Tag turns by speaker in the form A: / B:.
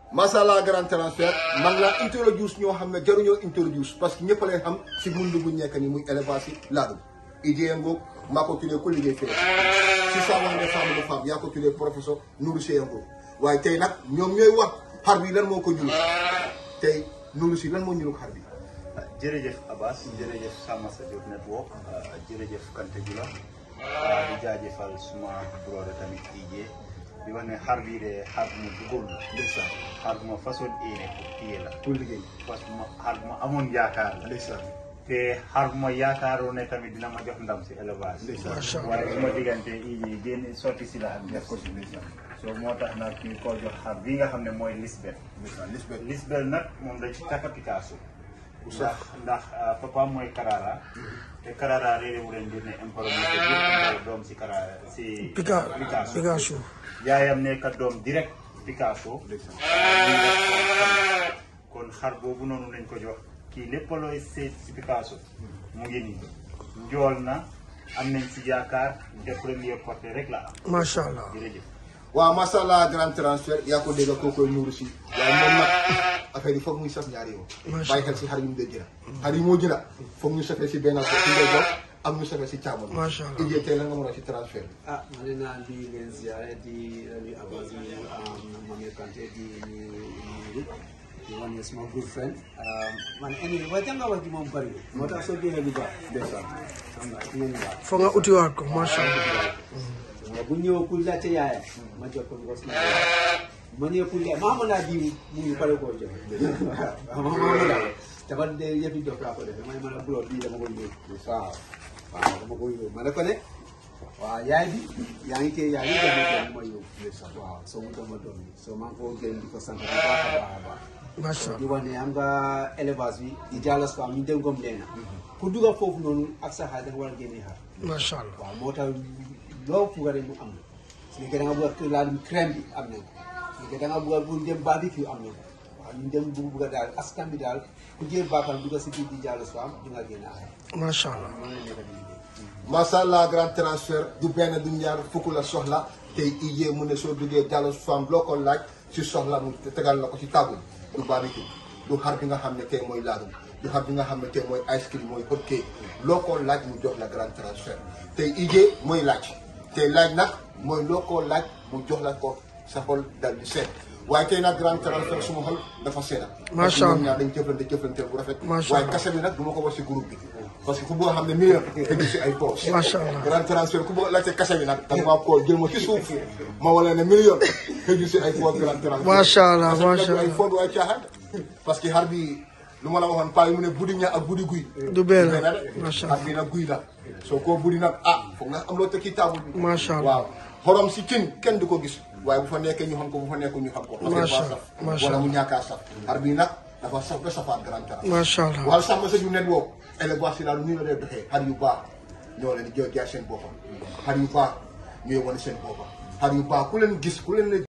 A: masala grand transfert man laa introduce ñoo xam ne jaruñoo introduce parce que ñëpp leen xam si mundu bu nekk ni muy élevage yi laadum idée ngoog maa ko tuddee ko liggéey fee si saa wax ne femme de femme yaa ko tuddee professeur Nourou Seye ngoog waaye tey nag ñoom ñooy wax xar bi lan moo ko ñuul tey Nourou si lan moo ñuul xar bi
B: jërëjëf Abbas jërëjëf Sama Sa Diop network jërëjëf Kante Jula di jaajëfal suma brother tamit Ije di wax ne xar bii de xar bu ma duggoon la
A: ndeysaan
B: xar bu ma façon éene pour téye la
A: pour liggéey
B: parce que ma xar bu ma amoon yaakaar la
A: ndeysaan
B: te xar bu ma yaakaaroon ne tamit dina ma jox ndam si élevage
A: ndeysaan
C: macha allah
B: waaye su ma diggante Ije génn sotti si la ak def ko si so moo tax nag ñu ko jox xar bii nga xam ne mooy Lisbeth
A: ndeysaan Lisbeth
B: Lisbeth nag moom dañ ci takka Picasso
A: bu
B: ndax
A: sax
B: ndax papa mooy Karara te Karara réeré wu leen mbir ne imporo moo ko jur imporo doom si Karara si
C: Pica Picasso
B: yaayam nekka doom direct Picasso
A: ndeysaan
B: kon xar boobu noonu lañ ko jox kii lépp looy seet si Picasso mu ngi nii njool na am nañ si yaakaar te premier porté rek la am
C: macha allah
B: jërëjëf
A: waaw macha allah grand transfert yaa ko dégg koo koy nuuru si waaye moom nag affaire yi foog muy saf ñaari yoon
C: Macha
A: bàyyi xel si xar yi mu dee jëla xar yi moo jëla foog ñu safee si benn ko si ndey jox am ñu safee si càmmoñ
C: Macha allah.
A: Ije tey la nga mën a si transfert bi
D: ah ma ne naa di leen ziare di di Abbas di Mame Kanté di di di wane suma good friend man anyway waaye jàng wax ji moom bëri na moo tax soo génnee lu baax ndeysaan xam nga dina ñëwaat
C: foog nga utiwaat ko macha allah
D: waaw bu ñëw pour laajte yaayam ma jox ko ngos ma ma ñëw pour yaay maa mën naa diw mu ngi pare koo jox waaw ma ma mën a dafa de yëfi dof laa ko defee may mën a buloo bii dama koy yóbbu waaw waaw dama koy yóbbu ma ne ko ne waaw yaay bi yaa ngi koy yaa ngi jox ma doom ma yóbbu waaw soo mu doon ma doom bi soo maa ngi koo gërëm di ko sant bu baax a baax a baax
C: macha
D: di
C: allah
D: wax ne am nga élevage bi di jàllas ko am ñu dem comme leena ku dugal foofu noonu ak sa xaar da nga war a génne xaar
C: macha allah
D: waaw moo tax loo fugare mu am na su nekkee da nga bëgg a laal crème bi am nañ ko su nekkee da nga bëgg a bu dem barbecue am na ko waaw ñu dem bu bëgg a daal askan bi daal ku jël baakam dugal si biir di jàllas ko am di nga génne xaar
C: macha allah
D: noonu la nekk di liggéey
A: macha allah grand transfert du benn du ñaar fukk la soxla tey Ije mu ne soo duggee Diallo Fam loo ko laaj si soxla mu tegal la ko si table du barbecue du xar bi nga xam ne tey mooy laadum du xar bi nga xam ne tey mooy ice cream mooy hot cake loo ko laaj mu jox la grand transfert tey Ije mooy laaj tey laaj nag mooy loo ko laaj mu jox la ko sa xol dal di seet waaye tey nag grand transfert suma xol dafa seeda
C: Macha Allah.
A: ñaar dañ jëflante jëflante bu rafet
C: Macha
A: waaye
C: Allah.
A: kase bi nag du ma ko wax si groupe bi parce que ku boo xam ne million te si ay poche
C: Macha Allah.
A: grand transfert ku bëgg laajte kase bi nag da nga maa koo jël ma ci suuf ma wala ne million xëju si ay poche grand transfert
C: Macha Allah,
A: Kase bi nag
C: macha
A: du ay
C: Allah.
A: fond du ay caaxaan parce que xar bi lu ma la waxoon paa yi mu ne buddi ña ak buddi guy
C: Du benn.
A: de
C: Macha
A: xar bi nag guy la soo koo buddi nag ah foog nga am loo tekki table bi
C: Macha Allah.
A: waaw xorom si cin kenn du ko gis waaye bu fa nekkee ñu xam ko bu fa nekkul ñu xam ko parce que
C: Macha
A: dafa
C: Allah,
A: saf
C: macha
A: wala
C: Allah.
A: mu ñàkkaa saf xar bi nag dafa saf ba safaat grand transfert
C: macha allah
A: wala sax ma sa ñu nen woo élevage si daal nii la dee doxee xar yu baax ñoo leen di jaay seen boppam xar yu baax ñooy wane seen boppam xar yu baax ku leen gis ku leen ne